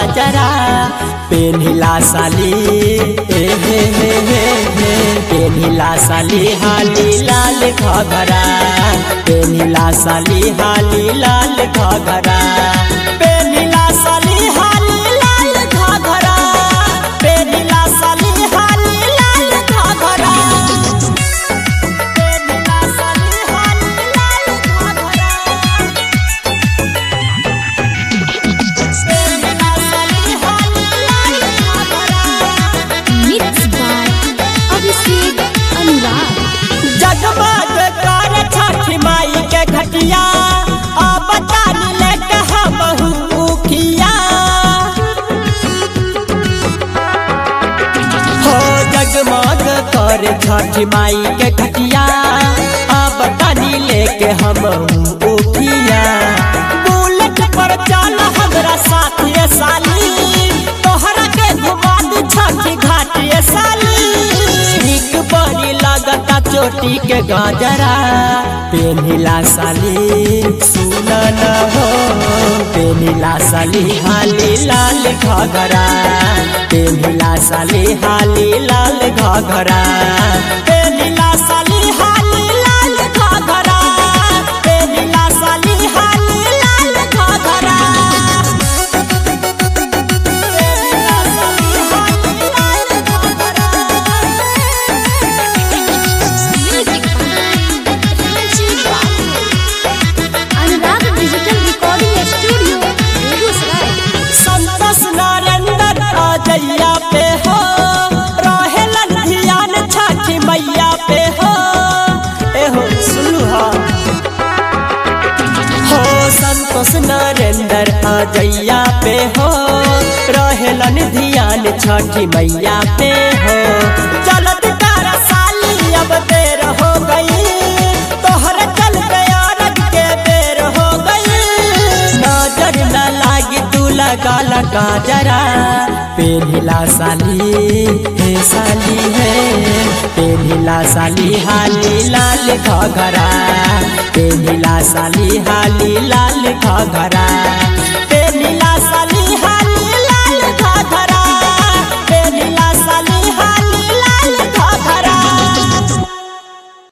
गाजरा पेनिला साली ए हे हे हे हे पेनिला साली हाली लाल घघरा पेनिला साली हाली लाल घघरा पेनिला साली हाली लाल घघरा पेनिला साली हाली लाल घघरा पेनिला साली हाली लाल घघरा पेनिला साली हाली लाल घघरा Mixed by Abhishek Anurag. जगमग कर छठी माई के घटिया अब तानी लेके हम उखिया हो जगमग कर छठी माई के घटिया अब तानी लेके हम उखिया बुलेट पर चल हमरा साथिए साली तोहरा के घुमा दू छठी घाटिए साली ठीक बड़ी लगता चोटी के गाजरा पेनिला साली सुन न हो पेनिला साली हाली लाल घघरा पेनिला साली हाली लाल घघरा पेनिला साली हाली लाल घघरा पेनिला साली हाली लाल घघरा पेनिला साली हाली लाल घघरा Music by Rajiv Babu. Anurag Digital Recording Studio, Begusaray. Santosh Narendra अजैया पे हो रहेलन ध्यान छठी मैया पे हो एहो सुलहा हो संतोष नरेंद्र अजैया पे हो रहेलन ध्यान छठी मैया पे हो चलत तारा साली अब देर हो गई तोहर चल गया रग के बेर हो गई नजर न लागी तू लगा लगा जरा पेनिला साली हे साली है पेनिला साली हाली लाल घघरा पेनिला साली हाली लाल घघरा